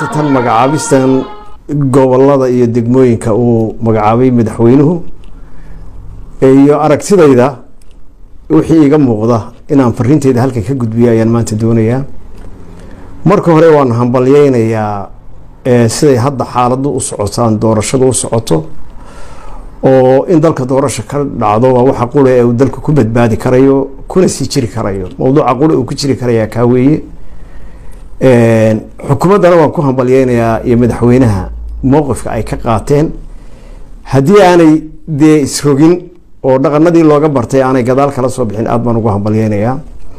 horta tan magacaabistan gobolada iyo degmooyinka uu magacaabay madaxweynuhu iyo aragtidayda wixii iga muuqda inaan fariinteyda halkan ka gudbiyo ayaan maanta doonayaa marka hore waan hambalyeynayaa siday hadda xaaladu u socotaan doorashada u socoto oo in dalka doorasha ka dhacdo waa waxa qura ee uu dalka ku badbaadi karayo kuna sii jiri karayo mawduuca qura uu ku jiri karayaa kaa weeye xukuumaddana waan ku hambalyeynayaa iyo madaxweynaha mowqifka ay ka qaateen haddii aanay dee isrogin oo dhaqanadii looga bartay aanay gadaal kala soo bixin aada baan ugu hambalyeynayaa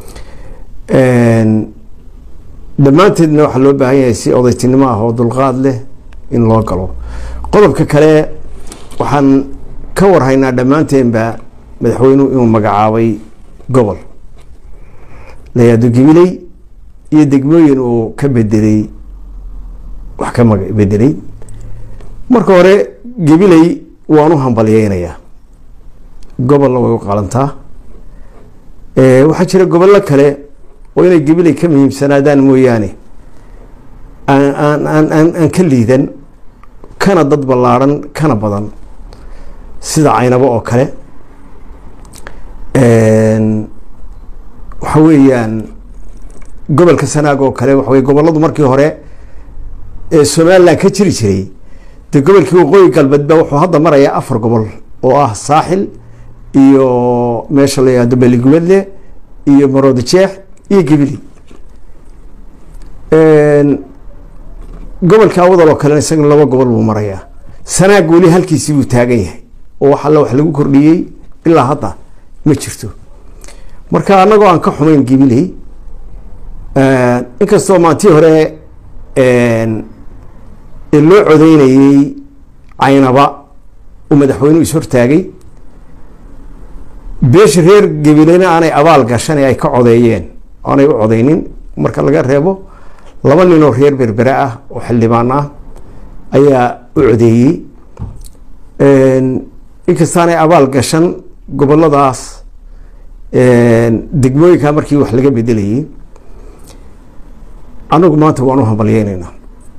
dhammaanteedna waxaa loo baahan yahay si odaytinimo ah oo dulqaad leh in loo galo qodobka kale waxaan ka warhaynaa dhammaanteenba madaxweynuhu inuu magacaabay gobol layaado gibiley iyo degmooyin uu ka bedelay wax ka bedelay marka hore gabiley waan u hambalyeynayaa gobolna way u qalantaa waxaa jira gobollo kale oo inay gabiley ka muhiimsanaadaan mooyaane aan aan aan aan aan ka liidan kana dad ballaarhan kana badan sida caynabo oo kale waxa weeyaan gobolka sanaag oo kale waxa wey gobolladu markii hore ee somalilan ka jiri jiray dee gobolkii waqooyi galbeed ba wuxuu hadda marayaa afar gobol oo ah saaxil iyo meesha la yihahdo beligubadle iyo maroodi jeex iyo gibili gobolka awadal oo kalena isagana laba gobol buu marayaa sanaag weli halkiisii buu taagan yahay oo wax alle wax lagu kordhiyey ilaa hadda ma jirto marka annagoo aan ka xumayn gibiley inkastoo maantii hore ee loo codeynayey caynaba uu madaxweynuhu is-hortaagay beesha reer gabileyna aanay abaal gashan ee ay ka codeeyeen aanay u codeynin marka laga reebo laba nin oo reer berbere ah oo xildhibaan ah ayaa u codeeyey inkastaanay abaal gashan goboladaas degmooyinka markii wax laga bedelayay anagu maanta waan u hambalyeyneynaa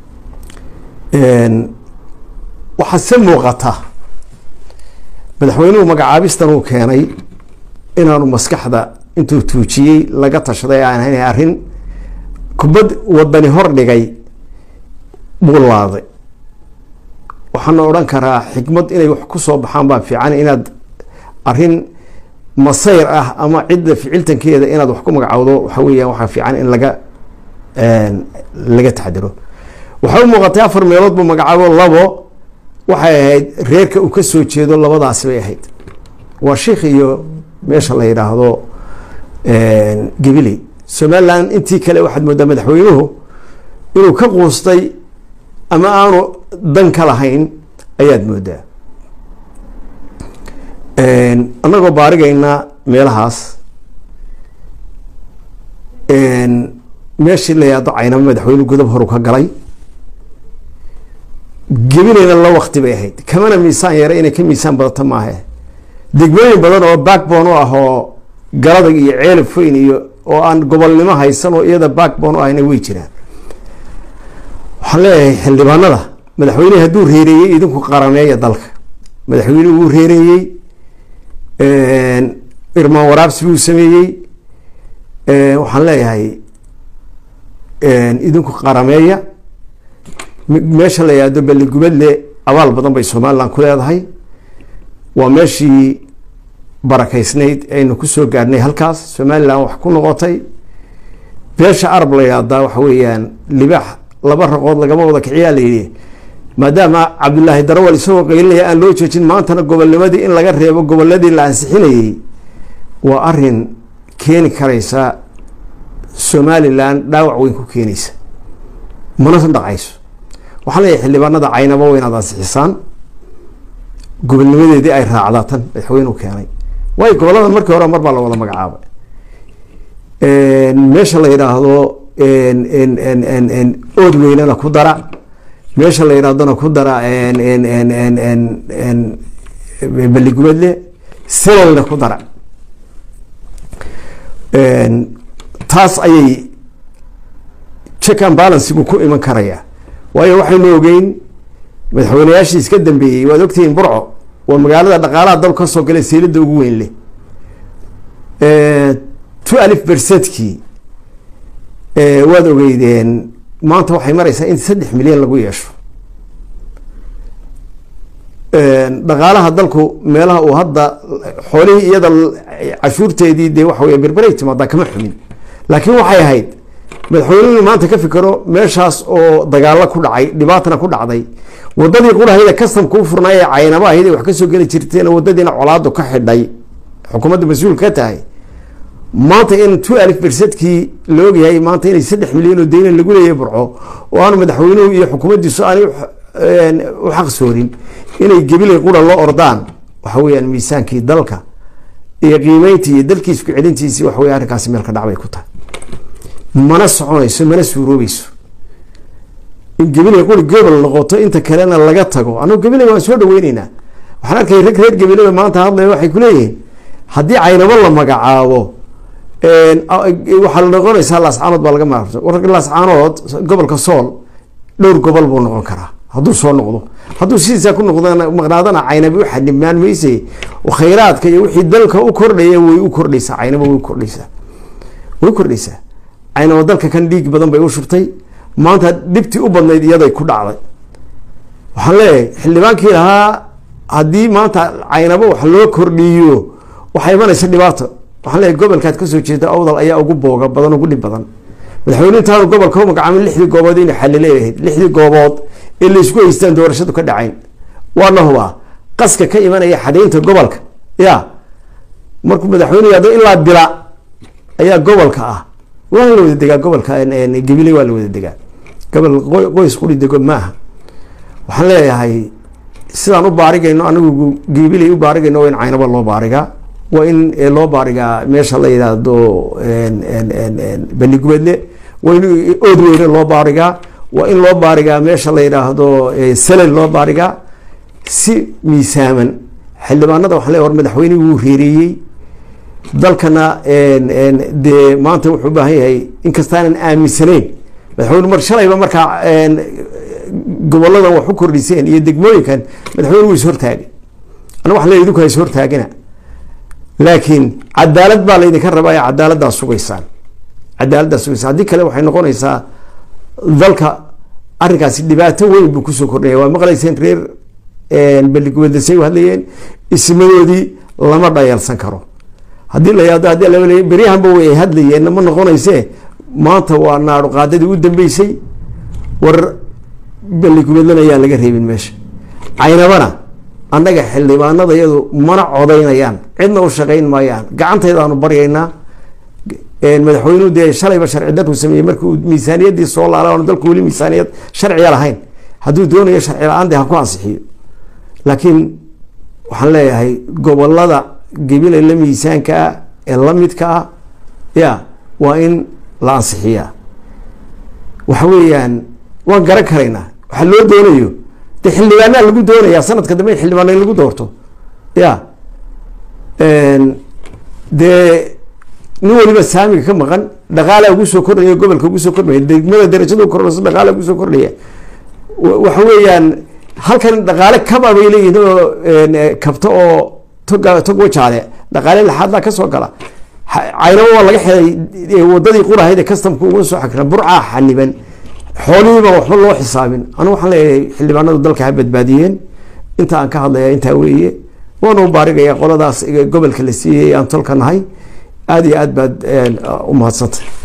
waxaa se muuqata madaxweynuhu magacaabistan uu keenay inaanu maskaxda intuu tuujiyey laga tashaday aan ahayn arrin kubad wadani hor dhigay buu laaday waxaana odhan karaa xikmad inay wax ku soo baxaan baa fiican inaad arrin masayr ah ama cidda ficiltankeeda inaad wax ku magacowdo waxa weeyaan waxaa fiican in laga laga taxdiro waxay u muuqatay afar meelood buu magacaabo labo waxay ahayd reerka uu ka soo jeedo labadaasi bay ahayd waa sheikh iyo meesha la yidhaahdo gabiley somalilan intii kale waxaad moodaa madaxweynuhu inuu ka quustay ama aanu dan ka lahayn ayaad moodaa annagoo baarigaynaa meelahaas meeshii la yahdo caynaba madaxweyne godob horu ka galay gebileyna la wakti bay ahayd kamana miisaan yare inay ka miisaan badato maahe degmooyin badan oo backbone u ah oo galadag iyo ceelab feyn iyo oo aan gobolnimo haysan oo iyada backbone u ahna way jiraan waxaan leeyahay xildhibaanada madaxweynehi hadduu reereeyey idinku qarameeya dalka madaxweynuhu wuu reereeyey irmaan waraabsi buu sameeyey waxaan leeyahay idinku qarameeya meesha la yihahdo beligubadle abaal badan bay somalilan ku leedahay waa meeshii barakeysnayd aynu kusoo gaadhnay halkaas somalilan wax ku noqotay beesha arab la yihahdaa waxa weeyaan libaax laba raqood lagama wada kiciyaa la yidhi maadaama cabdulaahi darawal isagoo qaylinaya aan loo joojin maantana gobolnimadii in laga reebo goboladii la ansixinayey waa arin keeni karaysa somalilan dhaawac weyn ku keenaysa mana dhacayso waxaan leeyahay xildhibaanada caynaba waa inaad ansixisaan gobolnimadeedii ay raacdaa tan madaxweynuhu keenay waayo goboladan markii hore mar baa la wada magacaabay meesha la yidhaahdo ood weynana ku dara meesha la yidhahdona ku dara beligubadle selolna ku dara taas ayay check and balansigu ku iman karaya waayo waxaynu ogeyn madaxweyneyaashii iska dambeeyey waad ogtihiin burco waa magaalada dhaqaalaha dal ka soo galay seelada ugu weyn leh two alif bersedkii waad ogeydeen maanta waxay mareysaa in saddex milyan lagu yeesho dhaqaalaha dalku meelaha uu hadda xoolihii iyada cashuurteedii dee waxa wey berberay timaadaa kama xumin laakiin waxay ahayd madaxweynuhu maanta ka fikero meeshaas oo dagaalo ku dhacay dhibaatana ku dhacday wadadii qurahayda kastamka u furnaay ee caynaba ahayd wax kasoo geli jirteen wadadiina colaadu ka xidhay xukuumadda mas-uul ka tahay maanta in two alif bersadkii la ogyahay maanta inay saddex milyan oo deyna lagu leeyahay burco oo aanu madaxweynuhu iyo xukuumaddiisu aanay u xaqsoorin inay gebilay qura loo ordaan waxa weyaan miisaankii dalka iyo qiimeyntii iyo dalkii isku celintiisii waxa wey arrinkaasi meel ka dhacbay ku tahay mana soconayso mana suuroobeyso in gebilay quri gobol noqoto inta kalena laga tago anugu gebilay waan soo dhaweyneynaa waxaan arkay rag reer gebilaba maanta hadlaya waxay kuleeyihiin haddii caynabo la magacaabo waxaa la noqonaysaa laascaanood baa laga maarto warka laascaanood gobolka sool dhowr gobol buu noqon karaa hadduu soo noqdo hadduu sidiisaa ku noqd maqnaadana caynabi u xadhibnaan mayse khayraadka iyo wixii dalka u kordhaya way u kordhaysaa caynaba way kordhaysaa way kordhaysaa caynaba dalka kan dhiig badan bay u shubtay maanta dhibtii u badnayd iyaday ku dhacday waxaan leeyahay xildhibaankii lahaa haddii maanta caynabo wax loo kordhiyo waxaa imanaysa dhibaato waxaan leeyahay gobolkaad kasoo jeeda awdal ayaa ugu booga badan ugu dhib badan madaxweyne intaanu gobolka u magacaabin lixdii goobood inay xalile ahayd lixdii goobood ee laysku haystaan doorashadu ka dhacayn waana hubaa qaska ka imanaya xadaynta gobolka ya markuu madaxweyne yado ilaa bila ayaa gobolka ah waa la wada degaa gobolka gabiley waa la wada degaa gobol qoys quri dego maaha waxaan leeyahay sidaan u baarigayno anigu gabiley u baarigayno waa in caynabo loo baarigaa waa in loo baarigaa meesha la yidhaahdo banigubadle waa in oodweyne loo baarigaa waa in loo baarigaa meesha la yidhaahdo salel loo baarigaa si miisaaman xildhibaanada waxaan leeyahay war madaxweyne wuu reereeyey dalkana dee maanta wuxuu u baahan yahay inkastaanan aaminsanayn madaxweyne mar shalayba markaa goboladan wax u kordhiseen iyo degmooyinkan madaxweyne wuu ishortaagay ana wax le idinku ha ishortaagina laakiin cadaalad baa laydinka rabaa ee cadaaladdaa sugaysaan cadaaladdaa sugaysaan haddii kale waxay noqonaysaa dalka arrinkaasi dhibaato weyn buu kusoo kordhaya waa maqlayseen reer beligubadasay u hadlayeen ismadoodii lama dhayalsan karo haddii la yaado haddii la beryahanba way hadlayeen ma noqonayse maanta waa naadho qaadadii u dambeysay war beligubadlana ayaan laga reebin meesha caynabana annaga xildhibaanada iyadu mana codaynayaan cidna u shaqayn maayaan gacantaydaanu baryaynaa madaxweynuhu dee shalayba sharci daruu sameeyey markii uu miisaaniyaddii soo laala oon dalku weli miisaaniyad sharciga lahayn hadduu doonayo sharci la-aan dee ha ku ansixiyo laakiin waxaan leeyahay gobolada gebila la miisaanka ah ee la midka ah ya waa in la ansixiyaa waxa weeyaan waan garan karaynaa waxaa loo doonayo de xildhibaanaa lagu doonayaa sanadka dambe in xildhibaan in lagu doorto ya dee nin waliba saamiga ka maqan dhaqaalaa ugu soo kordhaya gobolka ugu soo kordhaya degmada darajada kordhayso dhaqaala ugu soo kordhaya waxa weeyaan halkan dhaqaale kaba bay leeyihin oo kabto oo toga tog wajaale dhaqaale laxaadlaa ka soo gala caynabo waa laga xelay wadadii qurahayd ee kastamka uga soo xakra burcaa xaniban xoolihiiba waxba loo xisaabin anu waxaan leeyahay xildhibaanadu dalka ha badbaadiyeen inta aan ka hadlaya intaa weeye waana u baarigaya qoladaas gobolka la siiyey aan tolka nahay aada iyo aad baad u mahadsantay